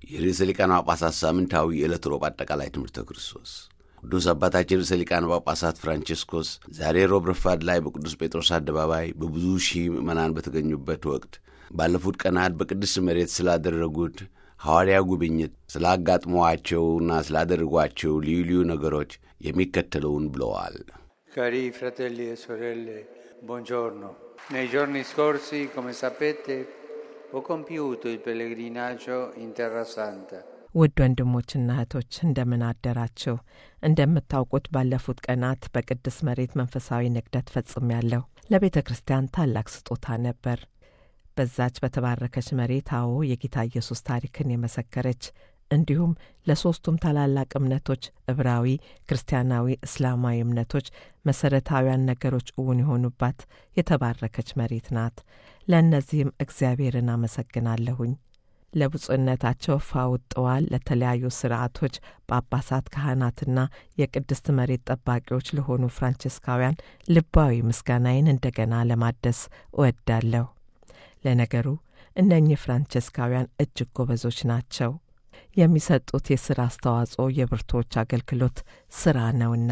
የርዕሰ ሊቃነ ጳጳሳት ሳምንታዊ የዕለት ሮብ አጠቃላይ ትምህርተ ክርስቶስ ቅዱስ አባታችን ርዕሰ ሊቃነ ጳጳሳት ፍራንቼስኮስ ዛሬ ሮብ ረፋድ ላይ በቅዱስ ጴጥሮስ አደባባይ በብዙ ሺህ ምዕመናን በተገኙበት ወቅት ባለፉት ቀናት በቅድስት መሬት ስላደረጉት ሐዋርያ ጉብኝት ስላጋጥሟቸውና ስላደረጓቸው ልዩ ልዩ ነገሮች የሚከተለውን ብለዋል። Cari fratelli e sorelle, buongiorno. Nei giorni scorsi, come sapete, ho compiuto il pellegrinaggio in Terra Santa. ውድ ወንድሞችና እህቶች እንደምን አደራችሁ። እንደምታውቁት ባለፉት ቀናት በቅድስ መሬት መንፈሳዊ ንግደት ፈጽሜያለሁ። ለቤተ ክርስቲያን ታላቅ ስጦታ ነበር። በዛች በተባረከች መሬት አዎ የጌታ ኢየሱስ ታሪክን የመሰከረች እንዲሁም ለሦስቱም ታላላቅ እምነቶች ዕብራዊ፣ ክርስቲያናዊ፣ እስላማዊ እምነቶች መሠረታዊያን ነገሮች እውን የሆኑባት የተባረከች መሬት ናት። ለእነዚህም እግዚአብሔርን አመሰግናለሁኝ። ለብፁዕነታቸው ፋውጠዋል ለተለያዩ ስርዓቶች ጳጳሳት፣ ካህናትና የቅድስት መሬት ጠባቂዎች ለሆኑ ፍራንቸስካውያን ልባዊ ምስጋናዬን እንደገና ለማደስ እወዳለሁ። ለነገሩ እነኚህ ፍራንቸስካውያን እጅግ ጎበዞች ናቸው። የሚሰጡት የሥራ አስተዋጽኦ የብርቶች አገልግሎት ሥራ ነውና።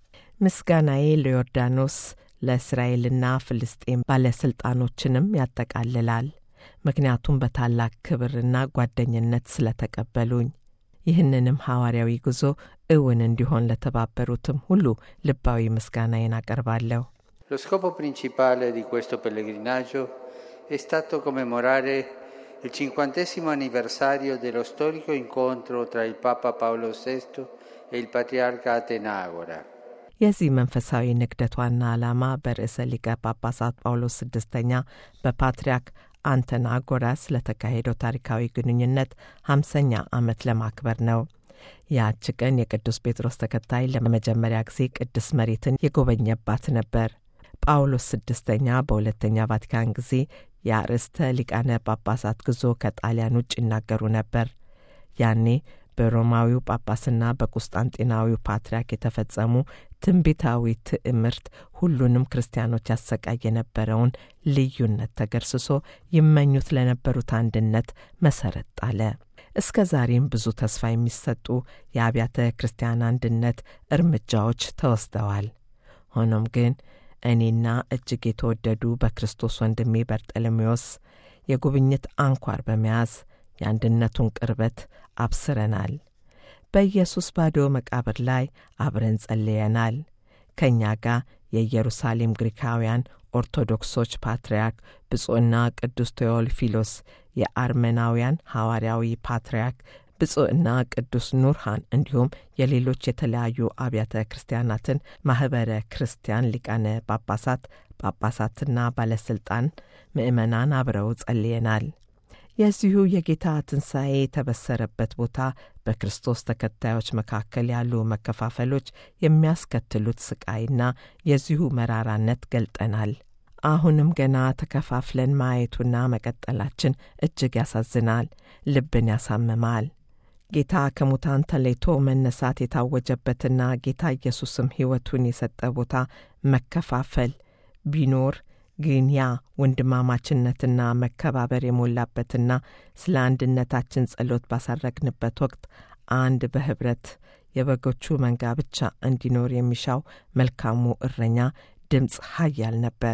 ምስጋናዬ ለዮርዳኖስ ለእስራኤልና ፍልስጤም ባለሥልጣኖችንም ያጠቃልላል። ምክንያቱም በታላቅ ክብርና ጓደኝነት ስለተቀበሉኝ። ይህንንም ሐዋርያዊ ጉዞ እውን እንዲሆን ለተባበሩትም ሁሉ ልባዊ ምስጋናዬን አቀርባለሁ። Lo scopo principale di questo pellegrinaggio è stato commemorare il cinquantesimo anniversario dello storico incontro tra il Papa Paolo VI e il Patriarca Atenagora. የዚህ መንፈሳዊ ንግደት ዋና ዓላማ በርዕሰ ሊቀ ጳጳሳት ጳውሎስ ስድስተኛ በፓትርያርክ አንተናጎራስ ለተካሄደው ታሪካዊ ግንኙነት ሃምሳኛ ዓመት ለማክበር ነው። ያች ቀን የቅዱስ ጴጥሮስ ተከታይ ለመጀመሪያ ጊዜ ቅድስት መሬትን የጎበኘባት ነበር። ጳውሎስ ስድስተኛ በሁለተኛ ቫቲካን ጊዜ የአርዕስተ ሊቃነ ጳጳሳት ጉዞ ከጣሊያን ውጭ ይናገሩ ነበር። ያኔ በሮማዊው ጳጳስና በቁስጣንጢናዊው ፓትርያርክ የተፈጸሙ ትንቢታዊ ትዕምርት ሁሉንም ክርስቲያኖች ያሰቃይ የነበረውን ልዩነት ተገርስሶ ይመኙት ለነበሩት አንድነት መሰረት ጣለ። እስከ ዛሬም ብዙ ተስፋ የሚሰጡ የአብያተ ክርስቲያን አንድነት እርምጃዎች ተወስደዋል። ሆኖም ግን እኔና እጅግ የተወደዱ በክርስቶስ ወንድሜ በርጠለሜዎስ የጉብኝት አንኳር በመያዝ የአንድነቱን ቅርበት አብስረናል። በኢየሱስ ባዶ መቃብር ላይ አብረን ጸልየናል። ከእኛ ጋር የኢየሩሳሌም ግሪካውያን ኦርቶዶክሶች ፓትርያርክ ብፁዕና ቅዱስ ቴዎልፊሎስ፣ የአርመናውያን ሐዋርያዊ ፓትርያርክ ብፁዕና ቅዱስ ኑርሃን እንዲሁም የሌሎች የተለያዩ አብያተ ክርስቲያናትን ማኅበረ ክርስቲያን ሊቃነ ጳጳሳት፣ ጳጳሳትና ባለሥልጣን ምእመናን አብረው ጸልየናል። የዚሁ የጌታ ትንሣኤ የተበሰረበት ቦታ በክርስቶስ ተከታዮች መካከል ያሉ መከፋፈሎች የሚያስከትሉት ስቃይና የዚሁ መራራነት ገልጠናል። አሁንም ገና ተከፋፍለን ማየቱና መቀጠላችን እጅግ ያሳዝናል፣ ልብን ያሳምማል። ጌታ ከሙታን ተለይቶ መነሳት የታወጀበትና ጌታ ኢየሱስም ሕይወቱን የሰጠ ቦታ መከፋፈል ቢኖር ግን ያ ወንድማማችነትና መከባበር የሞላበትና ስለ አንድነታችን ጸሎት ባሳረግንበት ወቅት አንድ በኅብረት የበጎቹ መንጋ ብቻ እንዲኖር የሚሻው መልካሙ እረኛ ድምፅ ኃያል ነበር።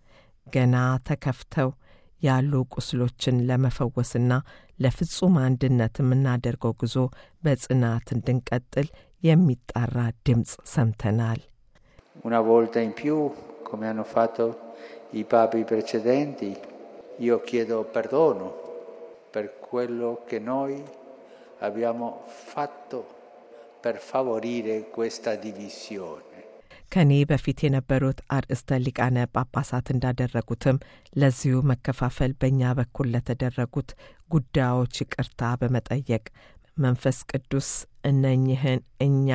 ገና ተከፍተው ያሉ ቁስሎችን ለመፈወስና ለፍጹም አንድነት የምናደርገው ጉዞ በጽናት እንድንቀጥል የሚጣራ ድምፅ ሰምተናል። Una volta in più, come hanno fatto i papi precedenti, io chiedo perdono per quello che noi abbiamo fatto per favorire questa divisione. ከኔ በፊት የነበሩት አርእስተ ሊቃነ ጳጳሳት እንዳደረጉትም ለዚሁ መከፋፈል በእኛ በኩል ለተደረጉት ጉዳዮች ይቅርታ በመጠየቅ መንፈስ ቅዱስ እነኝህን እኛ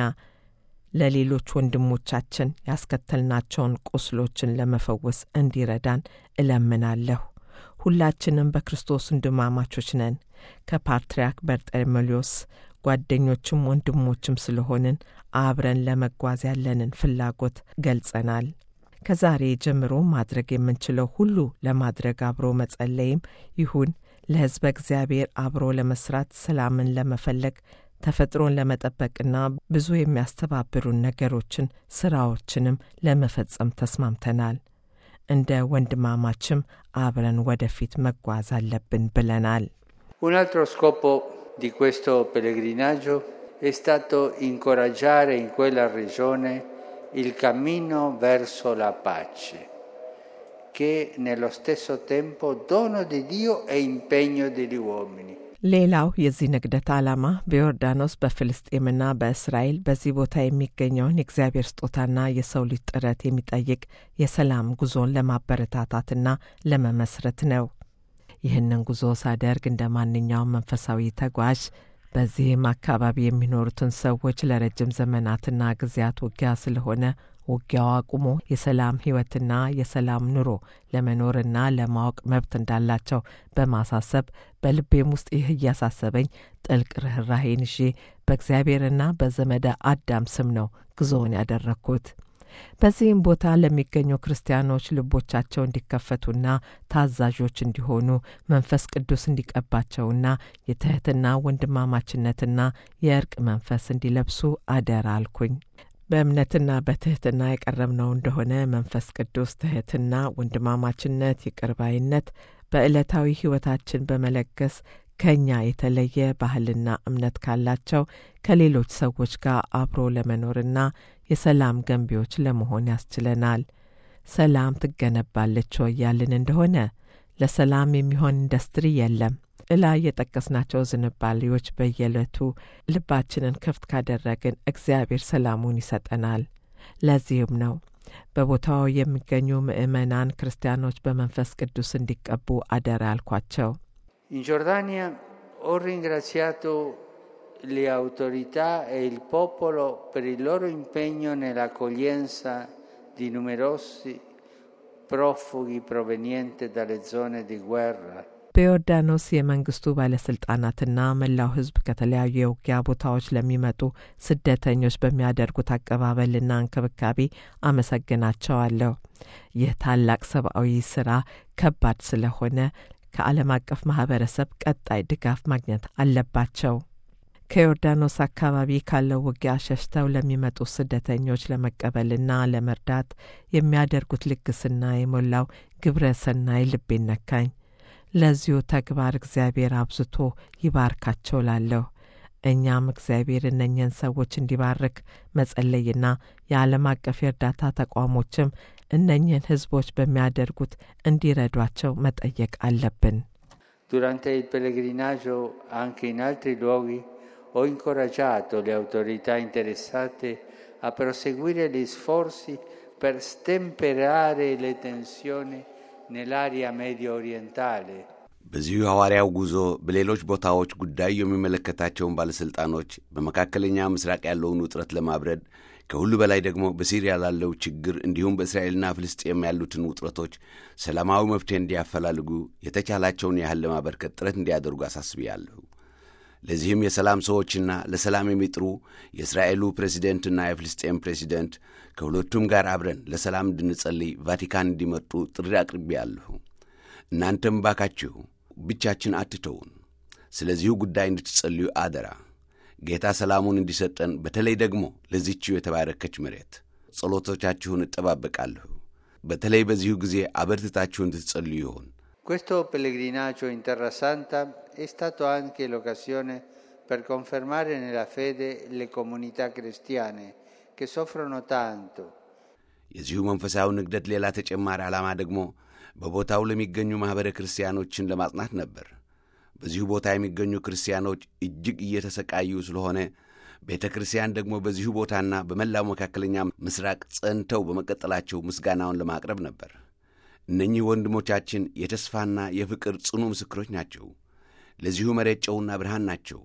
ለሌሎች ወንድሞቻችን ያስከተልናቸውን ቁስሎችን ለመፈወስ እንዲረዳን እለምናለሁ። ሁላችንም በክርስቶስ ወንድማማቾች ነን። ከፓትርያርክ በርጠሜሊዮስ ጓደኞችም ወንድሞችም ስለሆንን አብረን ለመጓዝ ያለንን ፍላጎት ገልጸናል። ከዛሬ ጀምሮ ማድረግ የምንችለው ሁሉ ለማድረግ አብሮ መጸለይም ይሁን ለሕዝበ እግዚአብሔር አብሮ ለመስራት ሰላምን ለመፈለግ ተፈጥሮን ለመጠበቅና ብዙ የሚያስተባብሩን ነገሮችን ስራዎችንም ለመፈጸም ተስማምተናል። እንደ ወንድማማችም አብረን ወደፊት መጓዝ አለብን ብለናል። Un altro scopo di questo pellegrinaggio è stato incoraggiare in quella regione il cammino verso la pace, che nello stesso tempo dono di Dio e impegno degli uomini. ሌላው የዚህ ንግደት ዓላማ በዮርዳኖስ በፍልስጤምና በእስራኤል በዚህ ቦታ የሚገኘውን የእግዚአብሔር ስጦታና የሰው ልጅ ጥረት የሚጠይቅ የሰላም ጉዞን ለማበረታታትና ለመመስረት ነው። ይህንን ጉዞ ሳደርግ እንደ ማንኛውም መንፈሳዊ ተጓዥ በዚህም አካባቢ የሚኖሩትን ሰዎች ለረጅም ዘመናትና ጊዜያት ውጊያ ስለሆነ ውጊያው አቁሞ የሰላም ሕይወትና የሰላም ኑሮ ለመኖርና ለማወቅ መብት እንዳላቸው በማሳሰብ በልቤም ውስጥ ይህ እያሳሰበኝ ጥልቅ ርኅራሄን ይዤ በእግዚአብሔርና በዘመደ አዳም ስም ነው ጉዞውን ያደረግኩት። በዚህም ቦታ ለሚገኙ ክርስቲያኖች ልቦቻቸው እንዲከፈቱና ታዛዦች እንዲሆኑ መንፈስ ቅዱስ እንዲቀባቸውና የትሕትና ወንድማማችነትና የእርቅ መንፈስ እንዲለብሱ አደራ አልኩኝ። በእምነትና በትሕትና የቀረብነው እንደሆነ መንፈስ ቅዱስ ትሕትና፣ ወንድማማችነት፣ ይቅርባይነት በዕለታዊ ሕይወታችን በመለገስ ከእኛ የተለየ ባህልና እምነት ካላቸው ከሌሎች ሰዎች ጋር አብሮ ለመኖርና የሰላም ገንቢዎች ለመሆን ያስችለናል። ሰላም ትገነባለች ወይ ያልን እንደሆነ ለሰላም የሚሆን ኢንዱስትሪ የለም። እላ የጠቀስናቸው ዝንባሌዎች በየዕለቱ ልባችንን ክፍት ካደረግን እግዚአብሔር ሰላሙን ይሰጠናል። ለዚህም ነው በቦታው የሚገኙ ምዕመናን ክርስቲያኖች በመንፈስ ቅዱስ እንዲቀቡ አደራ አልኳቸው። In Giordania ho ringraziato le autorità e il popolo per il loro impegno nell'accoglienza di numerosi profughi provenienti dalle zone di guerra. በዮርዳኖስ የመንግስቱ ባለስልጣናትና መላው ሕዝብ ከተለያዩ የውጊያ ቦታዎች ለሚመጡ ስደተኞች በሚያደርጉት አቀባበልና እንክብካቤ አመሰግናቸዋለሁ። ይህ ታላቅ ሰብአዊ ስራ ከባድ ስለሆነ ከዓለም አቀፍ ማህበረሰብ ቀጣይ ድጋፍ ማግኘት አለባቸው። ከዮርዳኖስ አካባቢ ካለው ውጊያ ሸሽተው ለሚመጡ ስደተኞች ለመቀበልና ለመርዳት የሚያደርጉት ልግስና የሞላው ግብረ ሰናይ ልቤን ነካኝ። ለዚሁ ተግባር እግዚአብሔር አብዝቶ ይባርካቸው ላለሁ። እኛም እግዚአብሔር እነኝህን ሰዎች እንዲባርክ መጸለይና የዓለም አቀፍ የእርዳታ ተቋሞችም እነኝህን ህዝቦች በሚያደርጉት እንዲረዷቸው መጠየቅ አለብን። Durante il pellegrinaggio anche in altri luoghi ho incoraggiato le autorità interessate a proseguire gli sforzi per stemperare le tensioni nell'area medio orientale. በዚሁ ሐዋርያው ጉዞ በሌሎች ቦታዎች ጉዳዩ የሚመለከታቸውን ባለሥልጣኖች በመካከለኛ ምስራቅ ያለውን ውጥረት ለማብረድ ከሁሉ በላይ ደግሞ በሲሪያ ላለው ችግር እንዲሁም በእስራኤልና ፍልስጤም ያሉትን ውጥረቶች ሰላማዊ መፍትሄ እንዲያፈላልጉ የተቻላቸውን ያህል ለማበርከት ጥረት እንዲያደርጉ አሳስቢያለሁ። ለዚህም የሰላም ሰዎችና ለሰላም የሚጥሩ የእስራኤሉ ፕሬዚደንትና የፍልስጤም ፕሬዚደንት ከሁለቱም ጋር አብረን ለሰላም እንድንጸልይ ቫቲካን እንዲመጡ ጥሪ አቅርቤያለሁ። እናንተም ባካችሁ ብቻችን አትተውን፣ ስለዚሁ ጉዳይ እንድትጸልዩ አደራ። ጌታ ሰላሙን እንዲሰጠን በተለይ ደግሞ ለዚችው የተባረከች መሬት ጸሎቶቻችሁን እጠባበቃለሁ። በተለይ በዚሁ ጊዜ አበርትታችሁ እንድትጸልዩ ይሆን። Questo pellegrinaggio in Terra Santa è stato anche l'occasione per confermare nella fede le comunità cristiane che soffrono tanto. የዚሁ መንፈሳዊ ንግደት ሌላ ተጨማሪ ዓላማ ደግሞ በቦታው ለሚገኙ ማኅበረ ክርስቲያኖችን ለማጽናት ነበር። በዚሁ ቦታ የሚገኙ ክርስቲያኖች እጅግ እየተሰቃዩ ስለሆነ ቤተ ክርስቲያን ደግሞ በዚሁ ቦታና በመላው መካከለኛ ምስራቅ ጸንተው በመቀጠላቸው ምስጋናውን ለማቅረብ ነበር። እነኚህ ወንድሞቻችን የተስፋና የፍቅር ጽኑ ምስክሮች ናቸው። ለዚሁ መሬት ጨውና ብርሃን ናቸው።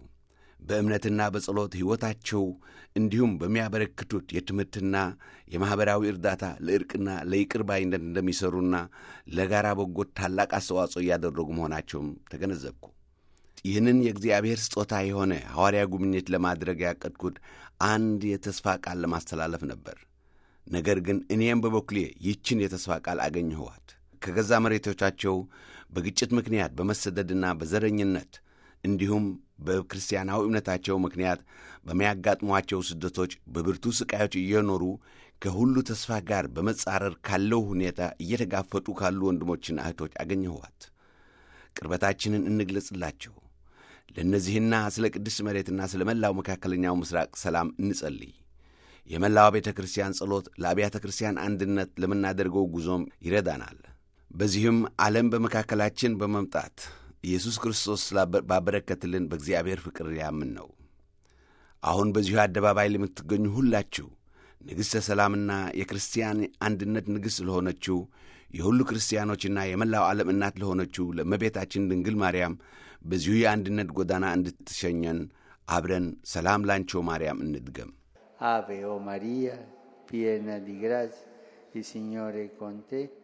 በእምነትና በጸሎት ሕይወታቸው እንዲሁም በሚያበረክቱት የትምህርትና የማኅበራዊ እርዳታ ለእርቅና ለይቅር ባይነት እንደሚሠሩና ለጋራ በጎት ታላቅ አስተዋጽኦ እያደረጉ መሆናቸውም ተገነዘብኩ። ይህንን የእግዚአብሔር ስጦታ የሆነ ሐዋርያ ጉብኝት ለማድረግ ያቀድኩት አንድ የተስፋ ቃል ለማስተላለፍ ነበር። ነገር ግን እኔም በበኩሌ ይህችን የተስፋ ቃል አገኘኋት። ከገዛ መሬቶቻቸው በግጭት ምክንያት በመሰደድና በዘረኝነት እንዲሁም በክርስቲያናዊ እምነታቸው ምክንያት በሚያጋጥሟቸው ስደቶች በብርቱ ሥቃዮች እየኖሩ ከሁሉ ተስፋ ጋር በመጻረር ካለው ሁኔታ እየተጋፈጡ ካሉ ወንድሞችና እህቶች አገኘኋት። ቅርበታችንን እንግለጽላቸው። ለእነዚህና ስለ ቅድስት መሬትና ስለ መላው መካከለኛው ምስራቅ ሰላም እንጸልይ። የመላዋ ቤተ ክርስቲያን ጸሎት ለአብያተ ክርስቲያን አንድነት ለምናደርገው ጉዞም ይረዳናል። በዚህም ዓለም በመካከላችን በመምጣት ኢየሱስ ክርስቶስ ባበረከትልን በእግዚአብሔር ፍቅር ያምን ነው። አሁን በዚሁ አደባባይ ለምትገኙ ሁላችሁ ንግሥተ ሰላምና የክርስቲያን አንድነት ንግሥት ለሆነችው የሁሉ ክርስቲያኖችና የመላው ዓለም እናት ለሆነችው ለእመቤታችን ድንግል ማርያም በዚሁ የአንድነት ጎዳና እንድትሸኘን አብረን ሰላም ላንቾ ማርያም እንድገም። Ave o Maria, piena di grazia, il Signore è con te.